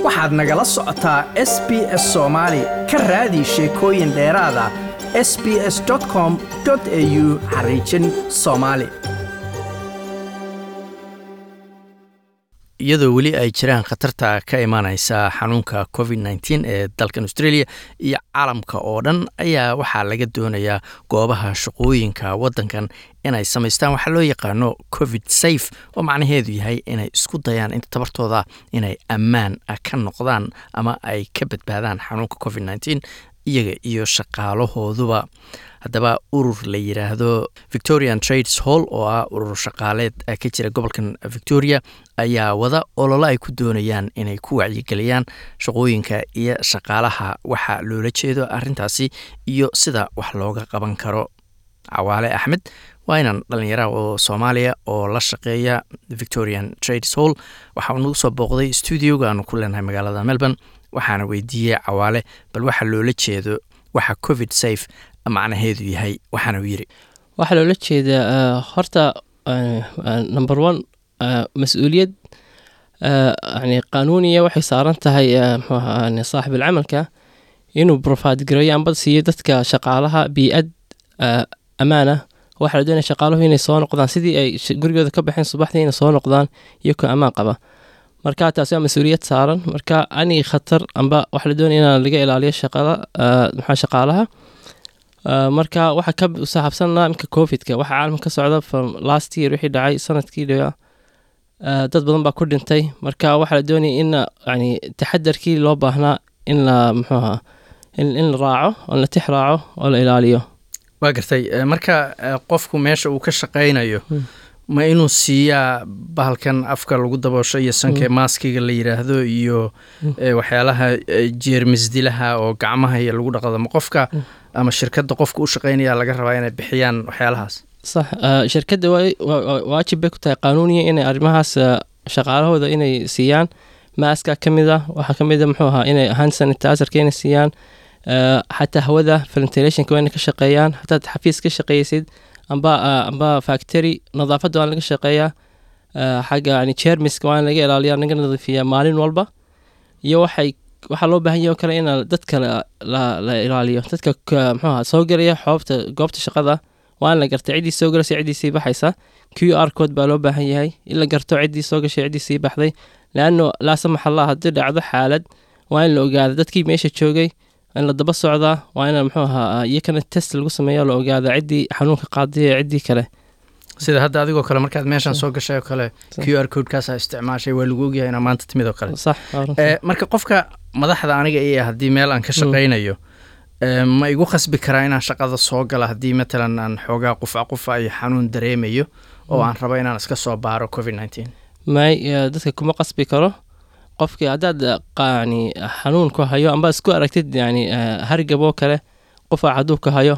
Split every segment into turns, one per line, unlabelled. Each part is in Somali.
waxaad nagala socotaa s b s soomaali ka raadi sheekooyin dheeraada s b s com au xariijin soomaali iyadoo weli ay jiraan khatarta ka imaaneysa xanuunka covid nteen ee dalkan australia iyo caalamka oo dhan ayaa waxaa laga doonayaa goobaha shaqooyinka wadankan inay samaystaan waxaa loo yaqaano covid safe oo macnaheedu yahay inay isku dayaan inta tabartooda inay ammaan ka noqdaan ama ay ka badbaadaan xanuunka covid nteen iyaga iyo shaqaalahooduba haddaba urur la yiraahdo victorian trades hall oo ah urur shaqaaleed ka jira gobolkan victoria ayaa wada ololo ay ku doonayaan inay ku wacyigeliyaan shaqooyinka iyo shaqaalaha waxa loola jeedo arintaasi iyo sida wax looga qaban karo cawaale axmed waa inaan dhalinyara oo soomaaliya oo la shaqeeya victorian trades hall waxaa nagu soo booqday stuudioga aanu ku leenahay magaalada melbourne waxaana weydiiyey cawaale bal waxa loola jeedo waxa covid safe macnaheedu yahay waxaana u yiri
waxaa loola jeedaa horta number one mas-uuliyad yani qanuuniya waxay saaran tahay mxuaha saaxib alcamalka inuu profaad gareeyo amba siiyo dadka shaqaalaha bii-ad ammaana waxaa la doonaya shaqaaluhu inay soo noqdaan sidii ay gurigooda ka baxeen subaxdii inay soo noqdaan iyakoo ammaan qaba marka taasi waa mas-uuliyad saaran marka ani khatar amba waxaa la doonaya in laga ilaaliyo shaqada maxaa shaqaalaha marka waxaa ka saxaabsanaa imka covidka waxaa caalamka ka socda from last year wixii dhacay sanadkii dha dad badan baa ku dhintay marka waxaa la doonaya in yani taxadarkii loo baahnaa in la muxuuha in la raaco oo la tix raaco oo la ilaaliyo
waa gartay marka qofku meesha uu ka shaqaynayo ma inuu siiyaa bahalkan afka lagu daboosho iyo sanka maaskiga la yiraahdo iyo waxyaalaha jeermisdilaha oo gacmaha iyo lagu dhaqdo ma qofka ama shirkadda qofka u shaqaynaya laga rabaa inay bixiyaan waxyaalahaas
sax shirkadda waajib bay ku tahay qanuuniya inay arrimahaas shaqaalahooda inay siiyaan maaska ka mid a waxaa ka mid a muxuu ahaa inay hand sanitizerka inay siiyaan xataa hawada ventilationka waa inay ka shaqeeyaan hataad xafiis ka shaqeysid amba amba factory nadaafadda waa laga shaqeeyaa xagga yani jermiska waa in laga ilaaliya laga nadiifiyaa maalin walba iyo waxay waxaa loo baahan yahy o kale in dadka la ilaaliyo dadka mxuaha soo gelaya xoobta goobta shaqada waa in la garta ciddii soo gelaysa ciddii sii baxaysa q r code baa loo baahan yahay in la garto ciddii soo gashay ciddii sii baxday leanno laa samax allah haddii dhacdo xaalad waa in la ogaada dadkii meesha joogay in la daba socdaa waa in mxuu ahaa iyakana test lagu sameeya la ogaada ciddii xanuunka qaadiya ciddii kale
sida hadda adigoo kale markaad meeshan soo gashay oo kale q r codekaasaa isticmaashay waa lagu ogyahay inaa maanta timid oo kale marka qofka madaxda aniga iyo haddii meel aan ka shaqaynayo ma igu khasbi karaa inaan shaqada soo gala haddii matalan aan xoogaa qufa qufa iyo xanuun dareemayo oo aan rabo inaan iska soo baaro covid nteen
may dadka kuma qasbi karo qofkii haddaad yani xanuun ku hayo amba isku aragtid yani hargaboo kale qufac hadduu ka hayo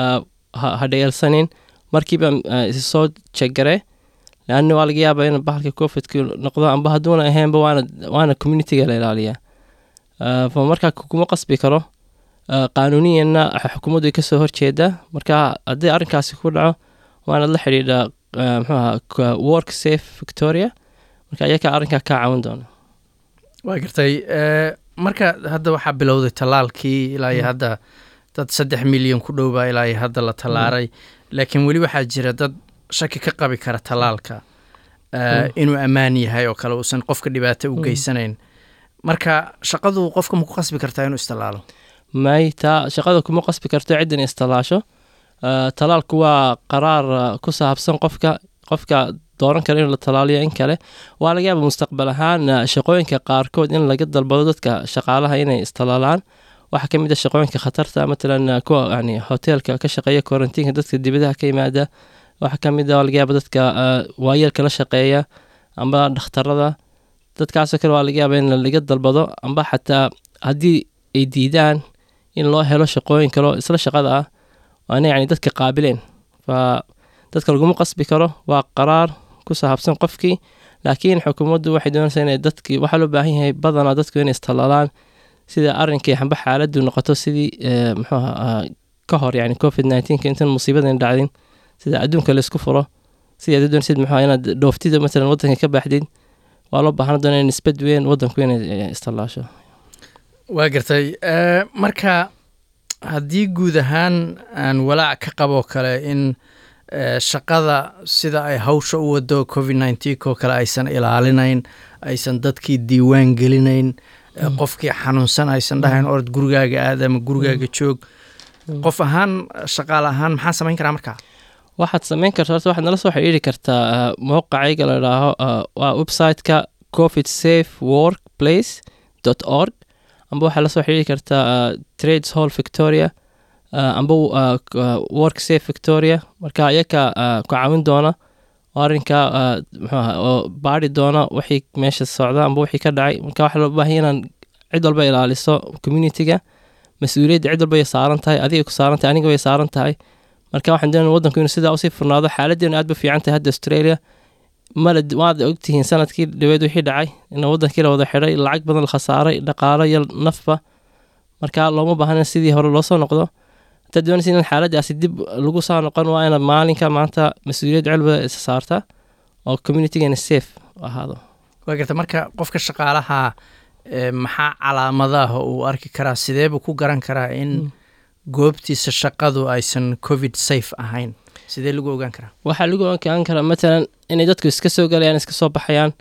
ha dhayeelsanin markiiba issoo jegare leanna waa laga yaaba in bahalka covidka noqdo amba hadduuna ahaynba waana waana communityga la ilaaliyaa markaa kuma qasbi karo qaanuuniyanna xukuumaddu ay kasoo horjeedaa marka haddii arrinkaasi ku dhaco waanaad la xidhiidhaa mxuaha work safe victoria marka ayakaa arrinkaa kaa caawin doona
waa gartay marka hadda waxaa bilowday tallaalkii ilaa iyo hadda dad saddex milyan ku dhowbaa ilaa iyo hadda la tallaaray laakiin weli waxaa jira dad shaki ka qabi kara tallaalka inuu ammaan yahay oo kale uusan qofka dhibaato u geysanayn marka shaqadu qofka ma ku qasbi kartaa inuu istallaalo
may taa shaqada kuma qasbi karto ciddan istallaasho tallaalku waa qaraar ku saabsan qofka qofka dooran kara in la talaaliyo in kale waa laga yaaba mustaqbal ahaan shaqooyinka qaarkood in laga dalbado dadka shaqaalaha inay istalaalaan waxaa ka mid a shaqooyinka khatarta matalan kuwa yani hoteelka ka shaqeeya quarantiinka dadka dibadaha ka yimaada waxaa ka mid a laga yaaba dadka waayeelka la shaqeeya amba dhakhtarada dadkaasoo kale waa laga yaaba in laga dalbado amba xataa haddii ay diidaan in loo helo shaqooyin kaleo isla shaqada ah waana yani dadka qaabileen fa dadka laguma qasbi karo waa qaraar ku saabsan qofkii laakiin xukuumaddu waxay doonaysaa inay dadkii waxaa loo baahan yahay badanaa dadku inay istalaalaan sida arrinkii xamba xaaladdu noqoto sidii muxuuha ka hor yani covid nineteenka intan musiibadan dhacdin sida adduunka laysku furo sidii aad doonaysid muxuha inaad dhooftida matalan waddanka ka baxdid waa loo baahan doona nisbad weyn wadanku inay istallaasho
waa gartay marka haddii guud ahaan aan walaac ka qaboo kale in shaqada sida ay hawsha u wado covid nneteen-ko kale aysan ilaalinayn aysan dadkii diiwaan gelinayn qofkii xanuunsan aysan dhahayn orod gurigaaga aad ama gurigaaga joog qof ahaan shaqaale ahaan maxaa samayn karaa markaa
waxaad samayn karta horta waxaad nala soo xidhiiri kartaa mowqacayga la idhaaho waa website-ka covid safe work place dot org amba waxaad la soo xidhiiri kartaa trades hall victoria amba work safe victoria marka ayaka ku caawin doona oo arrinka mxuaha oo baari doona wixii meesha socda amba wixii ka dhacay marka waxaa loo baahanya inaan cid walba ilaaliso communitiga mas-uuliyadda cid walba way saaran tahay adiga ku saaran tahay aniga way saaran tahay marka waxaan doonaya wadanku inuu sidaa usii furnaado xaaladeenu aad ba fiican tahay hadda australia mala waad ogtihiin sanadkii dhaweed wixii dhacay in wadankii la wada xidhay lacag badan la khasaaray dhaqaalo iyo nafba marka looma baahna sidii hore loo soo noqdo haddaad doonaysa in xaaladaasi dib lagu soo noqon waa inaad maalinka maanta mas-uuliyad celba isa saarta oo communitygeena safe ahaado
waa garta marka qofka shaqaalaha maxaa calaamadaha uu arki karaa sideebuu ku garan karaa in goobtiisa shaqadu aysan covid safe ahayn sidee lagu ogaan karaa
waxaa lagu ogaan karaa matalan inay dadku iska soo galayaan iska soo baxayaan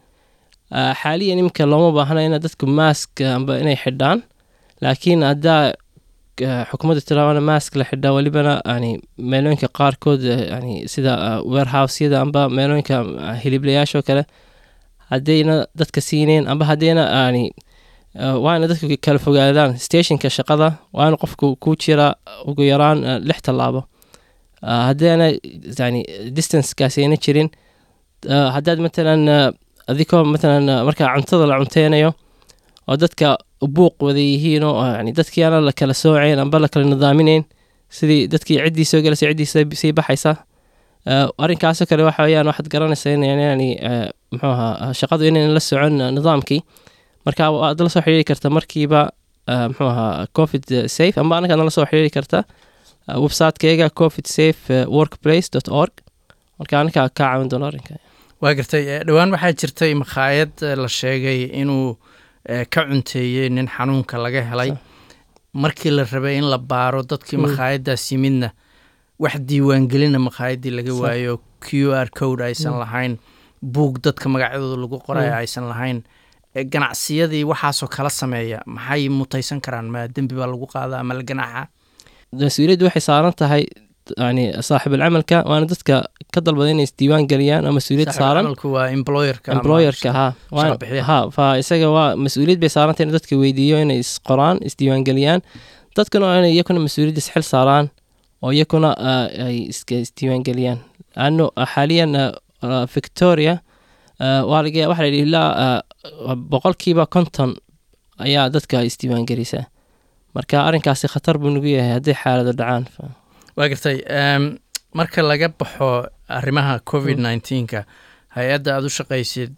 xaaliyan imika looma baahna ina dadku maask amba inay xidhaan laakiin haddaa xukuumadda tilaabana maask la xidhaa welibana yani meelooyinka qaarkood yani sida warehousyada amba meelooyinka hiliblayaashoo kale haddayna dadka siineen amba haddayna yani waa ina dadku kala fogaadaan stationka shaqada waa ina qofku ku jira ugu yaraan lix tallaabo haddaana yani distancekaasi ayna jirin haddaad matalan adikoo matalan markaa cuntada la cunteynayo oo dadka buuq wada yihiin oo yani dadkii ana la kala sooceyn amba la kala nidaaminayn sidii dadkii ciddii soo galaysa ciddii sii baxaysa arrinkaasoo kale waxa weyaan waxaad garanaysaa in yani muxuu ahaa shaqadu inayn la socon nidaamkii marka waad la soo xiriiri karta markiiba muxuu ahaa covid safe amba anagaad nala soo xiriiri karta websitekayaga covid safe workplace dot org marka anakaa kaa caawin doono arrinka
waa gartay dhowaan waxaa jirtay makhaayad la sheegay inuu ka cunteeyey nin xanuunka laga helay markii la rabay in la baaro dadkii makhaayaddaas yimidna wax diiwaangelina makhaayadii laga waayo q r code aysan lahayn buug dadka magacyadooda lagu qoray aysan lahayn ganacsiyadii waxaasoo kala sameeya maxay mutaysan karaan ma dembi baa lagu qaada ama la ganaaxa
mas-uuliyaddu waxay saaran tahay yani saaxiibulcamalka waana dadka ka dalbada inay isdiiwaan geliyaan oo mas-uuliyad saaran
waa employerka
employerka ha ha fa isaga waa mas-uuliyad bay saaran tahay in dadka weydiiyo inay isqoraan isdiiwaan geliyaan dadkuna waa inay iyakuna mas-uuliyadda isxil saaraan oo iyakuna ay isdiiwaan geliyaan ano xaaliyan victoria waa laga waxa la yidhi ilaa boqolkiiba konton ayaa dadka isdiiwaan gelisa marka arrinkaasi khatar buu nagu yahay hadday xaalado dhacaan
waa gartay marka laga baxo arrimaha covid nneteen-ka hay-adda aada u shaqaysid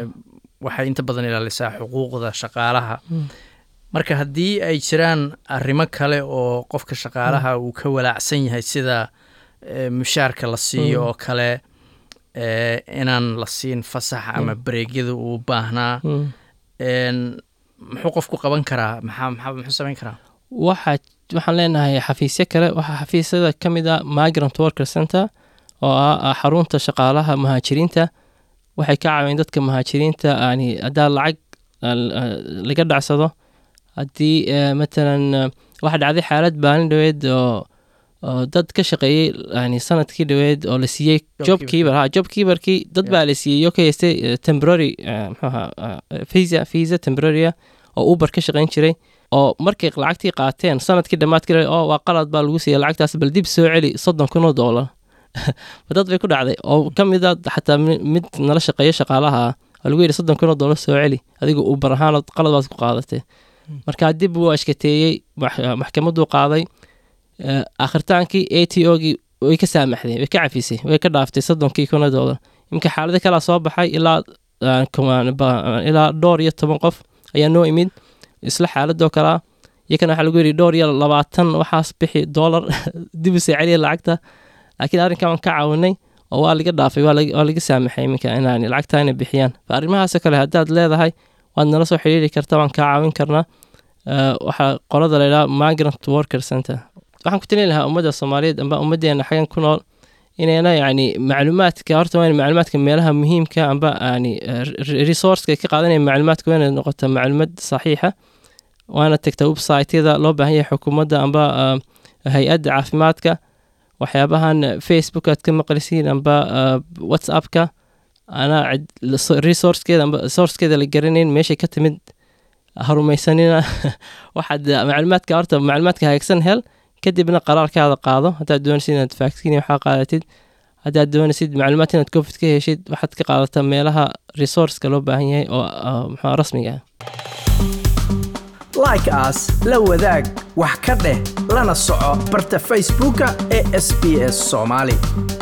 waxay inta badan ilaalisaa xuquuqda shaqaalaha marka haddii ay jiraan arrimo kale oo qofka shaqaalaha uu ka walaacsan yahay sida mushaarka la siiyo oo kale inaan la siin fasax ama bareegyada uu baahnaa muxuu qofku qaban karaa maxaa maxaa muxuu samayn karaa
waxaa waxaan leenahay xafiisyo kale waxaa xafiisyada ka mid a migrant worker center oo ah xarunta shaqaalaha muhaajiriinta waxay ka caawiyeen dadka muhaajiriinta yani haddaa lacag laga dhacsado haddii matalan waxaa dhacday xaalad baalin dhaweed oo oo dad ka shaqeeyey yani sanadkii dhaweed oo la siiyey job keeper ha job keeperkii dad baa la siiyey oo ka haystay temporary mxuaha visa visa temporarya oo uber ka shaqeyn jiray oo markay lacagtii qaateen sanadkii dhammaadkii oo waa qalad baa lagu siiyey lacagtaas bal dib soo celi soddon kun oo doolar dad bay ku dhacday oo ka mid a xataa mid nala shaqeeya shaqaalaha oo lagu yidhi soddon kun oo doolar soo celi adiga uber ahaan qalad baad ku qaadatay marka dib wuu ashkateeyey maxkamaduu qaaday akhritaankii a t o gii way ka saamaxday way ka cafisay way ka dhaaftay soddonkii kuna doolar iminka xaalado kalaa soo baxay ilaa ilaa dhowr iyo toban qof ayaa noo imid isla xaaladoo kalaa iyakana waxaa lagu yidhi dhowr iyo labaatan waxaas bixi doolar dib u soo celiya lacagta laakiin arrinkan waan ka caawinay oo waa laga dhaafay waa laga waa laga saamaxay iminka inaan lacagtaa inay bixiyaan fa arrimahaasoo kale haddaad leedahay waad nala soo xiriiri kartaa waan kaa caawin karnaa Eh, waxaa qolada la yidhaha migrant worker center waxaan ku talin lahaa ummadda soomaaliyeed amba ummaddeena xagan ku nool inayna yacni macluumaadka horta waa in macluumaadka meelaha muhiimka amba yani resourceka ay ka qaadanaya macluumaadka waa inay noqota macluumad saxiixa waana tagta websiteyada loo baahan yahay xukuumadda amba eh, hay-adda caafimaadka waxyaabahan eh, facebook aad ka maqlisiin amba eh, whatsappka anaa cid- resourcekeeda amba sourcekeeda la garanayn meeshay ka timid harumaysanina waxaad eh, macluumaadka horta macluumaadka hagaagsan hel kadibna qaraarkaada qaado haddaad doonaysid inaad vaccine waxaa qaadatid haddaad doonaysid macluumaad inaad covid ka heshid waxaad ka qaadataa meelaha resourceka loo baahan yahay oo ah, muxuu ah, rasmiga ah
like as la wadaag wax ka dheh lana soco barta facebooka ee sbs somali